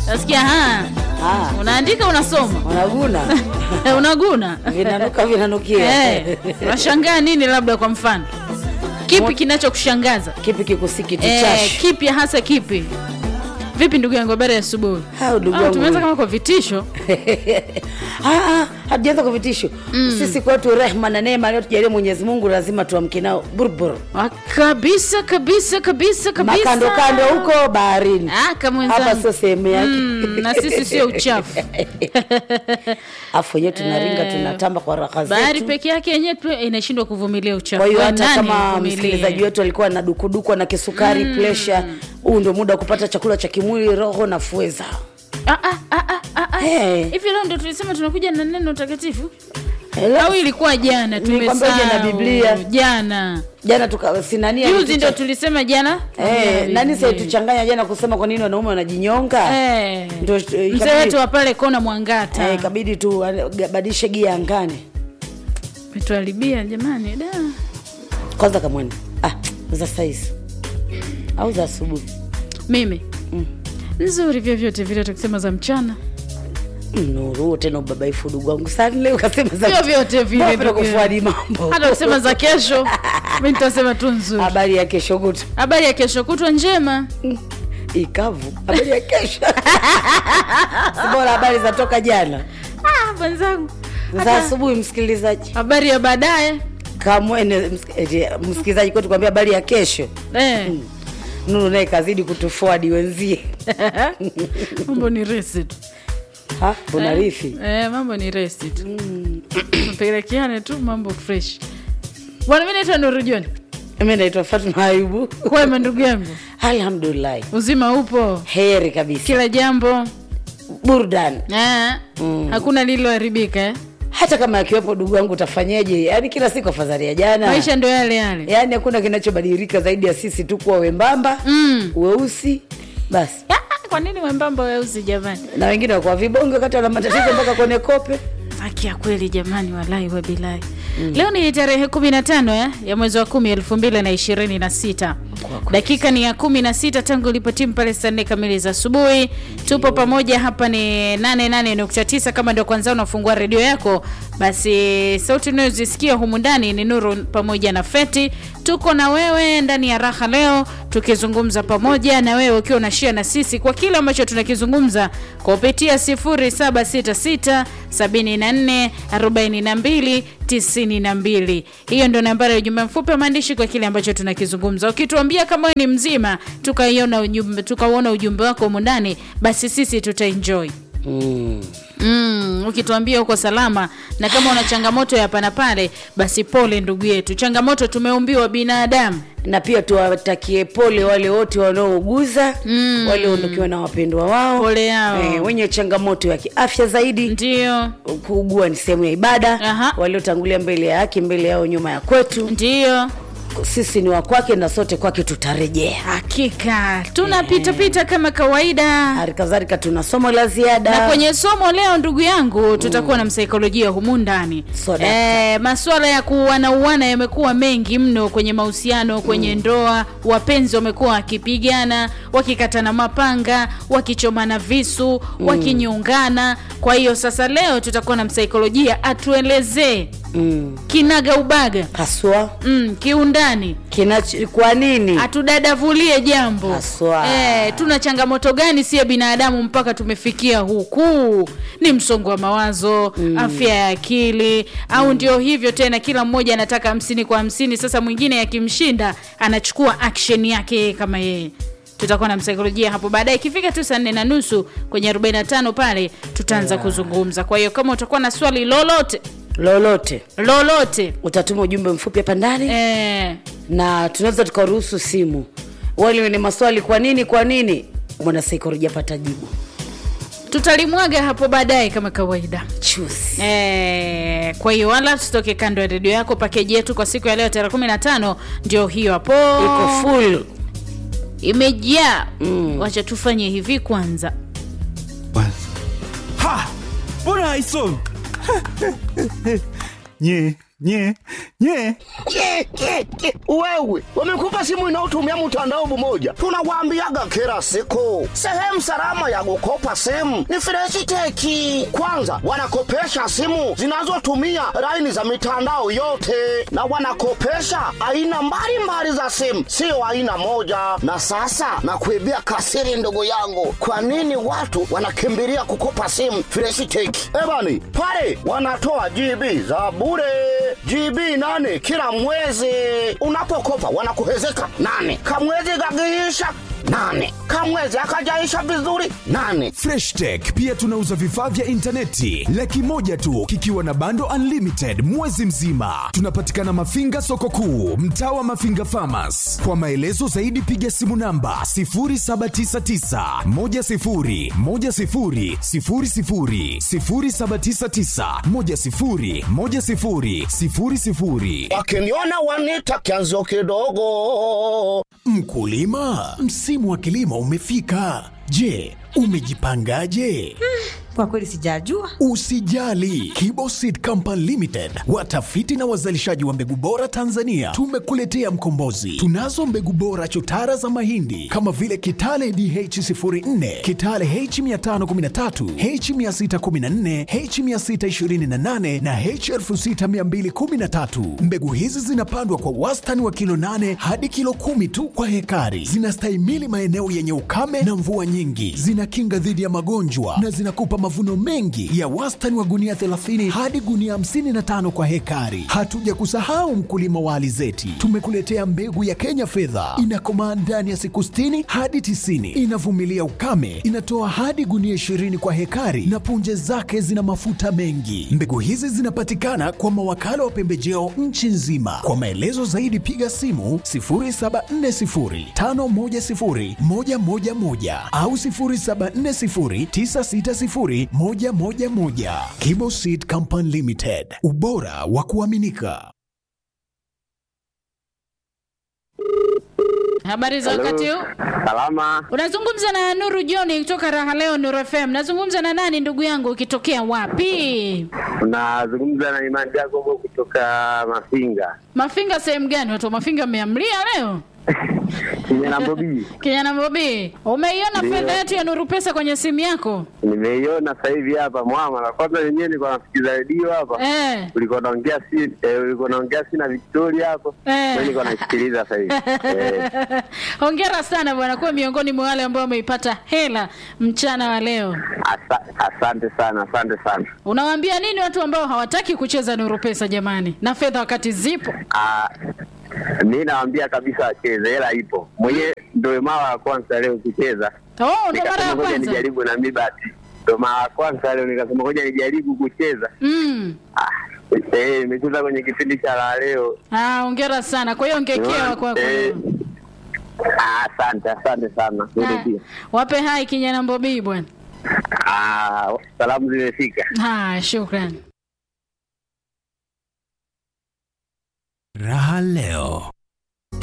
nasikia ha Ah, unaandika unasoma unaguna unaguna vinanuka vinanukia Eh, unashangaa nini labda kwa mfano kipi kinachokushangaza kipi kikusiki eh, tuchash kipi hasa kipi vipi ndugu yangu habari ya asubuhi Hao ndugu Ah, yangu. tumeanza kama kwa vitisho Ah, ah, hatujaanza kwa vitisho sisi kwetu rehma na neema aliyotujalia mwenyezi mungu lazima tuamke nao burbur Ah, kabisa kabisa kabisa kabisa makando kando huko baharini Ah, kama hapa wenzangu. sio sehemu yake Mm, na sisi sio uchafu afu wenyewe tunaringa tunatamba kwa raha bahari zetu peke yake yenyewe tu inashindwa kuvumilia uchafu kwa hiyo Wa hata nani kama uvumilie? msikilizaji wetu alikuwa na dukudukwa na kisukari mm. presha huu ndio muda wa kupata chakula cha kimwili roho na fueza Ah, ah, ah, ah, ah, ah. Eh. hivi leo ndo tulisema tunakuja na neno takatifu Hello? au ilikuwa jana Nilikwambia uje na tumesahau. Biblia. jana jana tuka sinania juzi ndo tulisema jana Eh, nani saituchanganya jana kusema kwa nini wanaume wanajinyonga Eh, Ndo, eh, mzee ikabidi- wetu wa pale kona mwangata Eh, ikabidi tu eh, badilishe gia angani metuharibia jamani da kwanza kamwene ah, za saizi au za asubuhi mimi nzuri vyovyote vile tukisema za mchana Mm, nuru tena ubabaifu udugu wangu sani leo ukasema za Vyovyote vile, Mbona ndugu kufuadi mambo hata kusema za kesho mi nitasema tu nzuri habari ya kesho kutu habari ya kesho kutwa njema ikavu habari ya kesho Si bora habari za toka jana ah, mwenzangu za Hata asubuhi msikilizaji habari ya baadaye kamwene msik- eti, msikilizaji kwetu kwambia habari ya kesho eh. nuru naye kazidi kutufuadi wenzie mambo ni resi tu Ha, unarithi eh, mambo ni resi tu pelekeane tu mambo fresh bwana mi naitwa nuru joni mi naitwa fatma ayubu kwema ndugu yangu alhamdulillahi uzima upo heri kabisa kila jambo burdan eh. hakuna lililoharibika eh? hata kama akiwepo ndugu wangu utafanyeje yaani kila siku afadhali ya jana maisha ndo yale yale yaani hakuna kinachobadilika zaidi ya sisi tu kuwa wembamba mm. weusi basi Ah, kwa nini wembamba weusi jamani na wengine wakuwa vibonge wakati wana matatizo mpaka kwenye kope haki ya kweli jamani walai wabilai mm. leo ni tarehe kumi na tano ya, ya mwezi wa kumi elfu mbili na ishirini na sita dakika ni ya kumi na sita tangu ilipotimu pale saa nne kamili za asubuhi tupo pamoja hapa ni 88.9 kama ndio kwanza unafungua redio yako basi sauti unayozisikia humu ndani ni nuru pamoja na feti tuko na wewe ndani ya raha leo tukizungumza pamoja na wewe ukiwa unashia na sisi kwa kile ambacho tunakizungumza kupitia 0766 74 42 92 hiyo ndio nambari ya ujumbe mfupi wa maandishi kwa kile ambacho tunakizungumza ukituambia kama wewe ni mzima tukaiona ujumbe tukauona ujumbe wako humu ndani basi sisi tutaenjoy mm. Mm, ukituambia uko salama na kama una changamoto ya hapa na pale basi pole ndugu yetu changamoto tumeumbiwa binadamu na pia tuwatakie pole wale wote wanaouguza mm. walioondokiwa na wapendwa wao Pole yao. eh, wenye changamoto ya kiafya zaidi ndio kuugua ni sehemu ya ibada Aha. waliotangulia mbele ya haki mbele yao nyuma ya kwetu ndio sisi ni wa kwake na sote kwake tutarejea hakika tunapitapita kama kawaida hali kadhalika tuna somo la ziada na kwenye somo leo ndugu yangu tutakuwa na msaikolojia humu ndani So, dakta. e, maswala ya kuuanauana yamekuwa mengi mno kwenye mahusiano kwenye ndoa wapenzi wamekuwa wakipigana wakikatana mapanga wakichomana visu wakinyungana kwa hiyo sasa leo tutakuwa na msaikolojia atuelezee mm. kinaga ubaga haswa mm, kiundani kinacho kwa nini atudadavulie jambo Haswa. Eh, tuna changamoto gani siye binadamu mpaka tumefikia huku ni msongo wa mawazo mm. afya ya akili au ndio hivyo tena kila mmoja anataka hamsini kwa hamsini sasa mwingine yakimshinda anachukua action yake yeye kama yeye tutakuwa na msaikolojia hapo baadaye ikifika tu saa nne na nusu kwenye 45 pale tutaanza yeah. kuzungumza kwa hiyo kama utakuwa na swali lolote lolote lolote utatuma ujumbe mfupi hapa ndani eh, na tunaweza tukaruhusu simu wale wenye maswali kwa nini kwa nini mwanasaikolojia pata jibu tutalimwaga hapo baadaye kama kawaida chusi Eh, kwa hiyo wala tusitoke kando ya redio yako pakeji yetu kwa siku ya leo tarehe 15 ndio hiyo hapo iko full imejaa mm. wacha tufanye hivi kwanza Ha! Mbona haisomi? nye nye nye Ke, ke, ke. Wewe wamekupa simu inayotumia mtandao mmoja, tunawaambiaga kila siku, sehemu salama ya kukopa simu ni Freshiteki. Kwanza wanakopesha simu zinazotumia laini za mitandao yote, na wanakopesha aina mbalimbali za simu, sio aina moja. Na sasa nakuibia kasiri, ndugu yangu, kwa nini watu wanakimbilia kukopa simu Freshiteki? Ebani pale wanatoa GB za bure GB nane kila mwezi. Unapokopa wanakuhezeka nane, kamwezi gagiisha nane, kamwezi akajaisha vizuri nane. Fresh Tech pia tunauza vifaa vya intaneti laki moja tu kikiwa na bando unlimited mwezi mzima. Tunapatikana Mafinga soko kuu, mtaa wa Mafinga Farmers. Kwa maelezo zaidi piga simu namba 0799 10 10 00 0799 10 10 00. Wakiniona wanita kianzo kidogo. Mkulima, msimu wa kilimo umefika. Je, umejipangaje? Kwa kweli sijajua. Usijali, Kibo Seed Company Limited, watafiti na wazalishaji wa mbegu bora Tanzania, tumekuletea mkombozi. Tunazo mbegu bora chotara za mahindi kama vile Kitale DH04, Kitale H513, H614, H628 na H6213. Mbegu hizi zinapandwa kwa wastani wa kilo 8 hadi kilo kumi tu kwa hekari. Zinastahimili maeneo yenye ukame na mvua nyingi, zinakinga dhidi ya magonjwa na zinakupa mavuno mengi ya wastani wa gunia 30 hadi gunia 55 kwa hekari. Hatuja kusahau mkulima wa alizeti, tumekuletea mbegu ya Kenya fedha, inakomaa ndani ya siku 60 hadi 90, inavumilia ukame, inatoa hadi gunia 20 kwa hekari na punje zake zina mafuta mengi. Mbegu hizi zinapatikana kwa mawakala wa pembejeo nchi nzima. Kwa maelezo zaidi piga simu 0740510111 au 0740960111. Kibo Seed Company Limited, ubora wa kuaminika. Habari za wakati huu? Salama, Unazungumza na Nuru John kutoka Raha Leo Nuru FM. Nazungumza na nani ndugu yangu ukitokea wapi? unazungumza na Imani Jacobo kutoka Mafinga Mafinga sehemu gani? Watu wa Mafinga wameamlia leo? kijana Bobi. Kijana Bobi, umeiona Ndio. fedha yetu ya Nuru Pesa kwenye simu yako? Nimeiona sasa hivi hapa mwama, na kwanza wenyewe nilikuwa nasikiza redio hapa Eh. ulikuwa naongea si eh, ulikuwa naongea si na Victoria hapo Eh. Mimi nilikuwa naisikiliza sasa hivi eh. Hongera sana bwana, kuwa miongoni mwa wale ambao wameipata hela mchana wa leo. Asa, asante sana, asante sana. Unawaambia nini watu ambao hawataki kucheza Nuru Pesa jamani, na fedha wakati zipo? Ah, mi nawaambia kabisa wacheze, hela ipo. Mwenyewe ndio mara ya kwanza leo kucheza, Oh, ndo mara nikasema ya ngoja kwanza. nijaribu na mi bahati, ndio mara ya kwanza leo nikasema ngoja nijaribu kucheza. Mm. Ah, eh, nimecheza kwenye kipindi cha la leo Ah, hongera sana. Kwa hiyo ngekewa kwako. Eh, ah, asante asante sana Wewe Ah, pia. Wape hai kijana Bobi bwana. Ah, salamu zimefika Ah, shukrani. Raha leo.